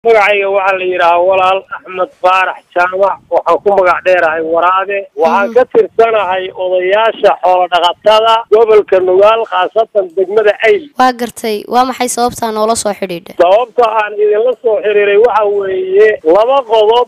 magacayga waxaa la yidhaahaa walaal axmed faarax jaamac waxaan ku magac dheerahay waraade waxaan ka tirsanahay odayaasha xoolo dhaqatada gobolka nugaal khaasatan degmada ayl waa gartay waa maxay sababtaa noola soo xidhiidha sababta aan idinla soo xiriiray waxa weeye laba qodob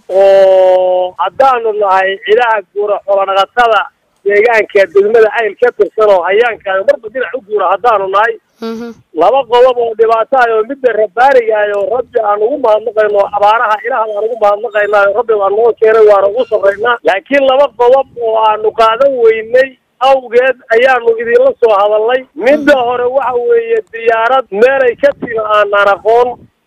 oo haddaanu nahay cidaha guura xoolo dhaqatada deegaanka degmada ayl ka tirsan oo hayaankaan marba dhinac u guura haddaanu nahay laba qodob oo dhibaato ah oo midda rabaaniga ah oo rabbi aan ugu mahadnaqayno abaaraha ilaah aan ugu mahadnaqaynaa rabbi baa noo keenay waana ugu sarraynaa laakiin laba qodob oo aanu qaadan weynay awgeed ayaanu idinla soo hadalnay midda hore waxa weeye diyaarad meelay ka timi aanaan aqoon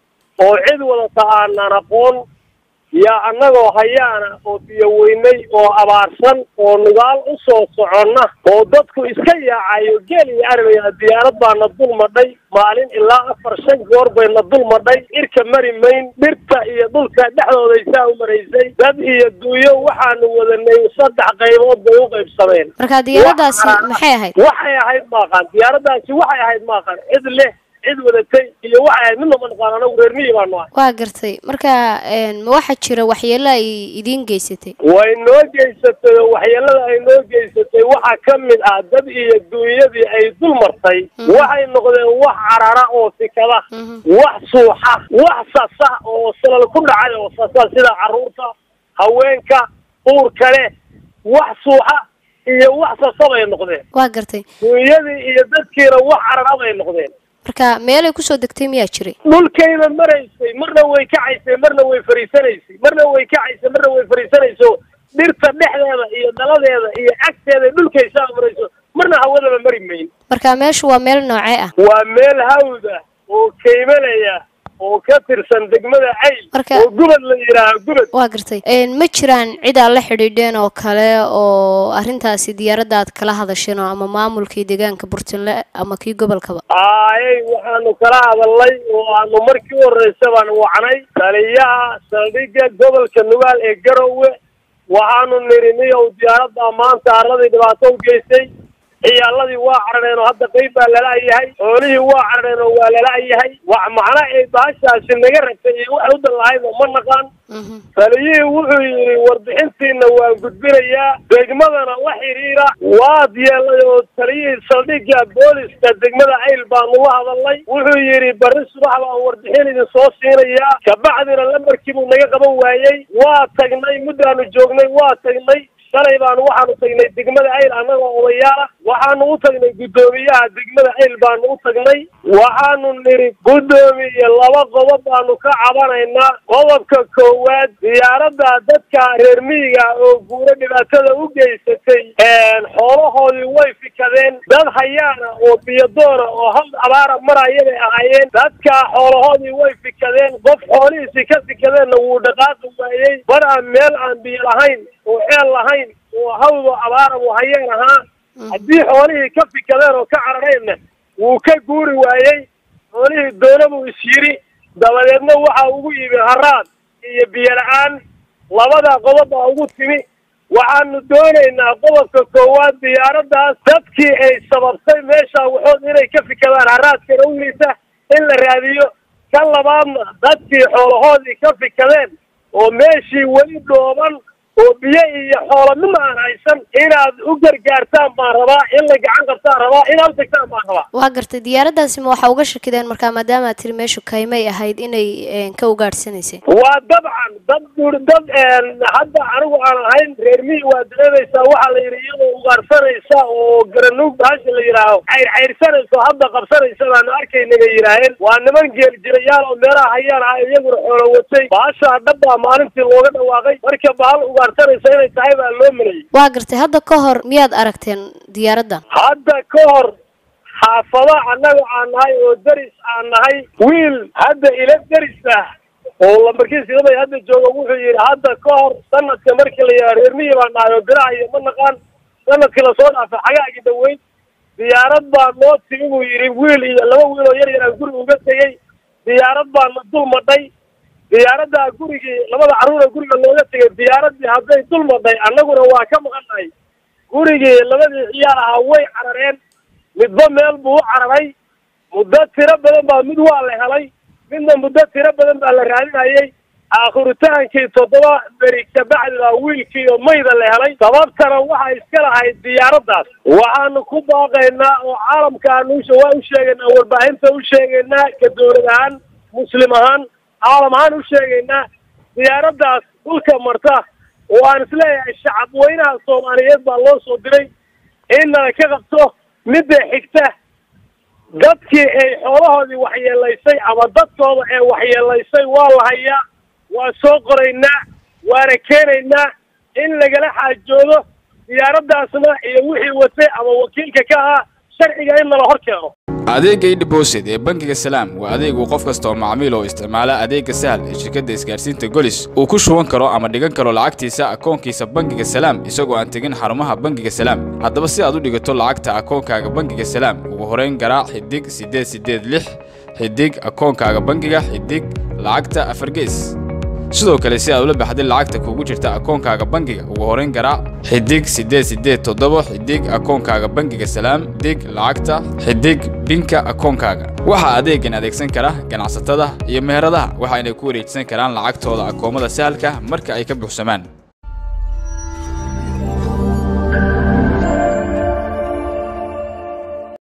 oo cid wadata aanaan aqoon yaa annagoo hayaana oo biyo weynay oo abaarsan oo nugaal u soo soconna oo dadku iska yaacayo geel iyo arabaya diyaarad baana dul madhay maalin ilaa afar shan goor bayna dul madhay irka mari mayn dhirta iyo dhulka dhexdooday saa u maraysay dad iyo duuyo waxaanu wadanay saddex qaybood bay u qaybsameen marka diyaaradaasi maxay ahayd waxay ahayd maaqaan diyaaradaasi waxay ahayd maaqaan cid leh cid wadatay iyo waxay ahayd midna ma naqaan anagu reer miyi baanu ahay waa gartay marka ma waxaa jira waxyeelo ay idiin geysatay way noo geysatay oo waxyeelada ay noo geysatay waxaa ka mid ah dad iyo duunyadii ay dul martay waxay noqdeen wax carara oo sikada wax suuxa wax sasa oo salal ku dhacay oo sasa sida carruurta haweenka uurka leh wax suuxa iyo wax sasa bay noqdeen waa gartay duunyadii iyo dadkiina wax carara bay noqdeen marka meelay kusoo degtay miyaa jiray dhulkayna maraysay marna way kacaysay marna way fariisanaysay marna way kacaysay marna way fariisanayso dhirta dhexdeeda iyo daladeeda iyo agteeda dhulkaysaa marayso marna hawadaba mari mayn marka meeshu waa meel noocee ah waa meel hawd ah oo kaymalaya oo ka tirsan degmada ayl Marka- oo gubad la yidhaaha gubad waa gartay ma jiraan cid aad la xidhiidheen oo kale oo arrintaasi diyaaradda aad kala hadasheen oo ama maamulkii deegaanka burtinle ama kii gobolkaba aayay waxaanu kala hadalnay oo aanu markii u horreysa baan wacnay taliyaha saldhigga gobolka nugaal ee garowe waxaanu nidhi niyow diyaaradda maanta arladii dhibaato u geystay ciyaaladii waa carareen oo hadda qayb baa lala-yahay xoolihii waa carareen oo waa lala-yahay wax macna ay baashaasi naga ragtay iyo waxay u dan lahaydoo ma naqaan taliyihii wuxuu yidhi warbixintiina waan gudbinayaa degmadana la xidhiira waad yeelay oo taliyihii saldhigga booliska degmada ayl baanu la hadalnay wuxuu yidhi barri subax baan warbixin idin soo siinayaa kabacdina lambarkii buu naga qaban waayey waa tagnay muddaanu joognay waa tagnay shalay baanu waxaanu tagnay degmada ayl annagoo odayaala waxaanu u tagnay guddoomiyaha degmada ayl baanu u tagnay waxaanu nidhi guddoomiye laba qodob baanu ka cabanaynaa qodobka koowaad diyaaradda dadka reer miyiga oo guuro dhibaatada u geysatay xoolahoodii way fikadeen dad hayaana oo biyodoona oo hal abaara maraya bay ahaayeen dadka xoolahoodii way fikadeen qof xoolihiisii ka fikadeenna wuu dhaqaaqi waayey bar aan meel aan biyo lahayn oo ceel lahayn oo hawdo abaara buu hayeen ahaa haddii xoolihii ka fikadeen oo ka carareenna wuu ka guuri waayey xoolihii doona buu is yidhi dabadeedna waxa ugu yimi haraad iyo biyo la-aan labada qodob baa ugu timi waxaanu doonaynaa qodobka koowaad diyaaraddaas dadkii ay sababtay meesha waxood inay ka fikadaan haraadkana u liisa in la raadiyo kan labaadna dadkii xoolahoodii ka fikadeen oo meeshii weli dhooban oo biyo iyo xoolo midna aan haysan inaad u gargaartaan baan rabaa in la gacan qabtaan rabaa inaad u tagtaan baan rabaa waa gartay diyaaraddaasi ma waxaa uga shakideen markaa maadaama aad tiri meeshu kaymay ahayd inay ka ugaadhsanaysay waa dabcan dad bur dad hadda anigu aan ahayn reer miyi waa dareemaysaa waxaa la yidhi iyadoo ugaarsanaysa oo garanuug baasha la yidhaaho cayr cayrsanayso hadda qabsanaysa baanu arkayna bay yidhaaheen waa niman geeljirayaal oo meelaha hayaan ah iyaguna xoolo watay baashaa dhabbaa maalintii looga dhawaaqay marka bahal ugaarsanaysa inay tahay baa loo malayay waa gartay hadda ka hor miyaad aragteen diyaaraddan hadda ka hor xaafado annaga aan nahay oo deris aan nahay wiil hadda ila deris ah oo lambarkiis ilamay hadda jooga wuxuu yidhi hadda ka hor sanadka markii la yidhaha reer miyi baan nahay oo biraha iyo ma naqaan sanadkii lasoo dhaafay xagaagii dhaweyn diyaarad baa noo timi buu yidhi wiil iyo laba wiil oo yar yar aan guriga uga tegey diyaarad baa na dul madhay diyaaraddaa gurigii labada carruura guriga looga tegay diyaaraddii hadday dul madhay annaguna waa ka maqannahay gurigii labadii ciyaal ahaa way carareen midba meel buu u cararay muddo tiro badan baa mid waa la helay midna muddo tiro badan baa la raadinayay aakhirutaankii toddoba beri kabacdi baa wiilkii oo mayda la helay sababtana waxaa iska lahayd diyaaraddaas waxaanu ku baaqaynaa oo caalamkaanu waa u sheegaynaa warbaahinta u sheegaynaa ka dowlad ahaan muslim ahaan caalam ahaan u sheegaynaa diyaaraddaas dhulka marta oo aan isleeyahay shacab weynaha soomaaliyeed baa loo soo diray in nala ka qabto midda xigta dadkii ay xoolahoodii waxyeelaysay ama dadkooda ee waxyeelaysay waa la hayaa waa soo qoraynaa waana keenaynaa in lagala xaajoodo diyaaraddaasna iyo wixii watay ama wakiilka ka ahaa sharciga in nala hor keeno adeegga idhibosid ee bangiga salaam waa adeegu qof kasta oo macmiil oo isticmaala adeegga sahal ee shirkadda isgaarsiinta golis uu ku shuban karo ama dhigan karo lacagtiisa akoonkiisa bangiga salaam isagoo aan tegin xarumaha bangiga salaam haddaba si aad u dhigato lacagta akoonkaaga bangiga salaam ugu horeyn garaac xidig siddeed siddeed lix xidig akoonkaaga bangiga xidig lacagta afargees sidoo kale si aad ula baxday lacagta kugu jirta akoonkaaga bangiga ugu horeyn garaac xidig siddeed siddeed toddoba xidig akoonkaaga bangiga salaam dig lacagta xidig binka akoonkaaga waxaa adeegan adeegsan kara ganacsatada iyo meheradaha waxayna ku wareejisan karaan lacagtooda akoomada sahalka marka ay ka buuxsamaan